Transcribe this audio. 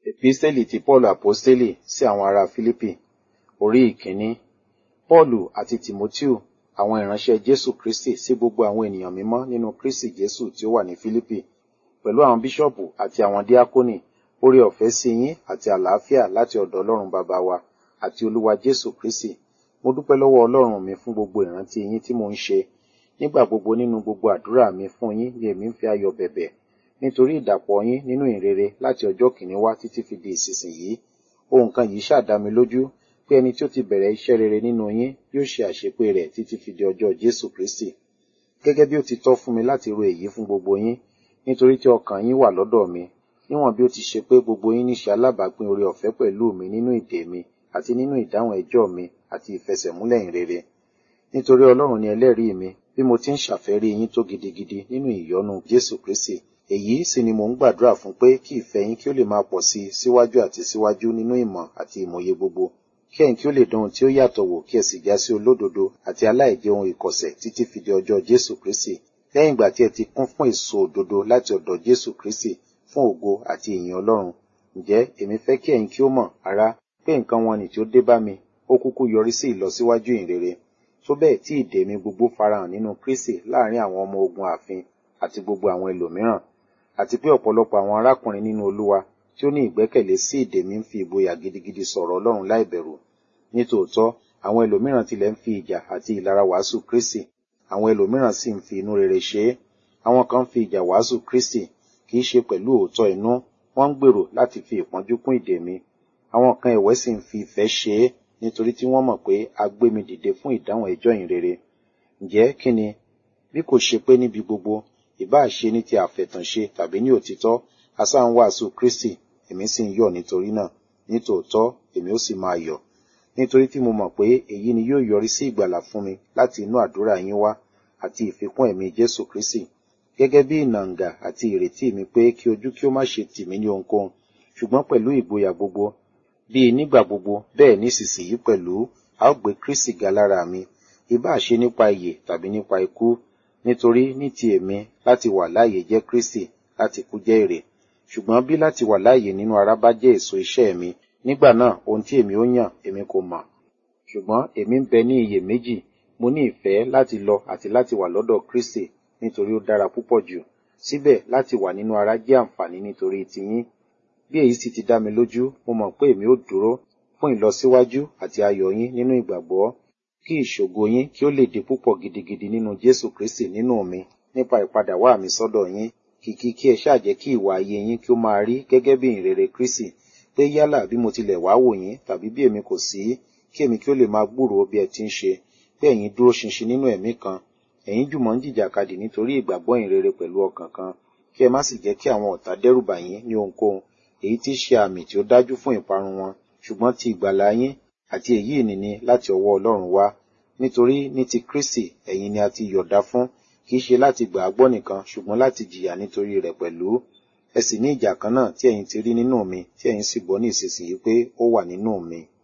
Epistẹ́lì ti Pọ́ọ̀lù Àpọ́stélì sí àwọn ará Fílípì orí ìkíní. Pọ́ọ̀lù àti Tìmótíù, àwọn ìránṣẹ́ Jésù Kristì sí gbogbo àwọn ènìyàn mímọ́ nínú Kristì Jésù tí ó wà ní Fílípì, pẹ̀lú àwọn bíṣọ̀bù àti àwọn díákónì, oore ọ̀fẹ́ sí yín àti àlàáfíà láti ọ̀dọ̀ Ọlọ́run Baba wa àti Olúwa Jésù Kristì. Mo dúpẹ́ lọ́wọ́ Ọlọ́run mi fún gbogbo ìrántí yín tí mo ń ṣe. Nígbà gbogbo nínú gbogbo àdúrà mi fún yín ni èmi ń fi ayọ̀ bẹ̀bẹ̀ nítorí ìdàpọ̀ yín nínú ìrere láti ọjọ́ kìíní wá títí fi di ìsinsìnyí. Ohun kan yìí ṣáà dá mi lójú pé ẹni tí ó ti bẹ̀rẹ̀ iṣẹ́ rere nínú yín yóò ṣe àṣepé rẹ̀ títí fi di ọjọ́ Jésù Kristì. Gẹ́gẹ́ bí ó ti tọ́ fún mi láti ro èyí fún gbogbo yín, nítorí tí ọkàn yín wà lọ́dọ̀ mi, níwọ̀n bí ó ti ṣe pé gbogbo yín níṣe alábàápín oore ọ̀fẹ́ pẹ̀lú mi nínú ìdè mi àti nínú ìdáhùn ẹjọ́ mi àti ìfẹsẹ̀múlẹ̀ ìrere. Nítorí Ọlọ́run ni ẹlẹ́rìí mi bí mo ti ń ṣàfẹ́rí yín tó gidigidi nínú ìyọ́nú Jésù Kristì. Èyí sì ni mò ń gbàdúrà fún pé kí ìfẹ́ yín kí ó lè máa pọ̀ sí i síwájú àti síwájú nínú ìmọ̀ àti ìmòye gbogbo. Kí ẹ̀yin kí ó lè dán ohun tí ó yàtọ̀ wò kí ẹ sì já sí olódodo àti aláìjẹ ohun ìkọ̀sẹ̀ títí fi di ọjọ́ Jésù Kristì. Lẹ́yìn ìgbà tí ẹ ti kún fún èso òdodo láti ọ̀dọ̀ Jésù Kristì fún ògo àti ìyìn Ọlọ́run. Ǹjẹ́ èmi fẹ́ kí ẹ̀yin kí ó mọ̀, ará, pé nǹkan wọn nì tí ó dé bá mi, ó kúkú yọrí sí ìlọsíwájú ìrere. Tó bẹ́ẹ̀ tí ìdè mi gbogbo farahàn nínú Kristì láàrin àwọn ọmọ ogun ààfin àti gbogbo àwọn ẹlòmíràn àti pé ọ̀pọ̀lọpọ̀ àwọn arákùnrin nínú Olúwa tí ó ní ìgbẹ́kẹ̀lé sí ìdè mi ń fi ìgboyà gidigidi sọ̀rọ̀ Ọlọ́run láìbẹ̀rù. Nítòótọ́, àwọn ẹlòmíràn tilẹ̀ ń fi ìjà àti ìlara wàásù Kristi, àwọn ẹlòmíràn sì ń fi inú rere ṣe é. Àwọn kan ń fi ìjà wàásù Kristi, kì í ṣe pẹ̀lú òótọ́ inú, wọ́n ń gbèrò láti fi ìpọ́njú kún ìdè mi. Àwọn kan ẹ̀wẹ́ sì ń fi ìfẹ́ ṣe é, nítorí tí wọ́n mọ̀ pé a gbé mi dìde fún ìdáhùn ẹjọ́ ìhìnrere. Ǹjẹ́ kí ni? Bí kò ṣe pé níbi gbogbo, ìbáà ṣe ní ti àfẹ̀tànṣe tàbí ní òtítọ́, a sá ń wàásù Kristi, èmi sì ń yọ̀ nítorí náà. Nítòótọ́, èmi ó sì máa yọ̀. Nítorí tí mo mọ̀ pé èyí ni yóò yọrí sí ìgbàlà fún mi láti inú àdúrà yín wá àti ìfikún ẹ̀mí Jésù Kristi. Gẹ́gẹ́ bí ìnàǹgà àti ìrètí mi pé kí ojú kí ó má ṣe tì mí ní ohunkóhun, ṣùgbọ́n pẹ̀lú ìgboyà gbogbo, bíi nígbà gbogbo bẹ́ẹ̀ nísinsìnyí pẹ̀lú, a ó gbé Kristi ga lára mi, ìbáà ṣe nípa ìyè tàbí nípa ikú, nítorí ní ti èmi láti wà láàyè jẹ́ Kristi, láti kú jẹ́ èrè. Ṣùgbọ́n bí láti wà láàyè nínú ara bá jẹ́ èso iṣẹ́ mi, nígbà náà ohun tí èmi ó yàn èmi kò mọ̀. Ṣùgbọ́n èmi ń bẹ ní iyèméjì, mo ní ìfẹ́ láti lọ àti láti wà lọ́dọ̀ Kristi, nítorí ó dára púpọ̀ jù. Síbẹ̀ láti wà nínú ara jẹ́ àǹfààní nítorí tiyín. Bí èyí sì ti dá mi lójú, mo mọ̀ pé èmi ó dúró fún ìlọsíwájú àti ayọ̀ yín nínú ìgbàgbọ́, kí ìṣògo yín kí ó lè di púpọ̀ gidigidi nínú Jésù Kristi nínú mi nípa ìpadàwá mi sọ́dọ̀ yín, kìkì kí ẹ ṣáà jẹ́ kí ìwà ayé yín kí ó máa rí gẹ́gẹ́ bí ìrere Kristi, pé yálà bí mo tilẹ̀ wá wò yín tàbí bí èmi kò sí, kí èmi kí ó lè máa gbúròó bí ẹ ti ń ṣe, pé ẹ̀yin dúró ṣinṣin nínú ẹ̀mí kan, ẹ̀yin jùmọ̀ ń jìjàkadì nítorí ìgbàgbọ́ ìrere pẹ̀lú ọkàn kan, kí ẹ má sì jẹ́ kí àwọn ọ̀tá dẹ́rùbà yín ní ohunkóhun, èyí tí í ṣe àmì tí ó dájú fún ìparun wọn, ṣùgbọ́n ti ìgbàlà yín àti èyí ìnìní láti ọwọ́ Ọlọ́run wá. Nítorí ní ti Kristi ẹ̀yin ni a ti yọ̀dá fún, kì í ṣe láti gbà á gbọ́ nìkan, ṣùgbọ́n láti jìyà nítorí rẹ̀ pẹ̀lú. Ẹ sì ní ìjà kan náà tí ẹ̀yin ti rí nínú mi, tí ẹ̀yin sì gbọ́ ní ìsinsìnyí pé ó wà nínú mi.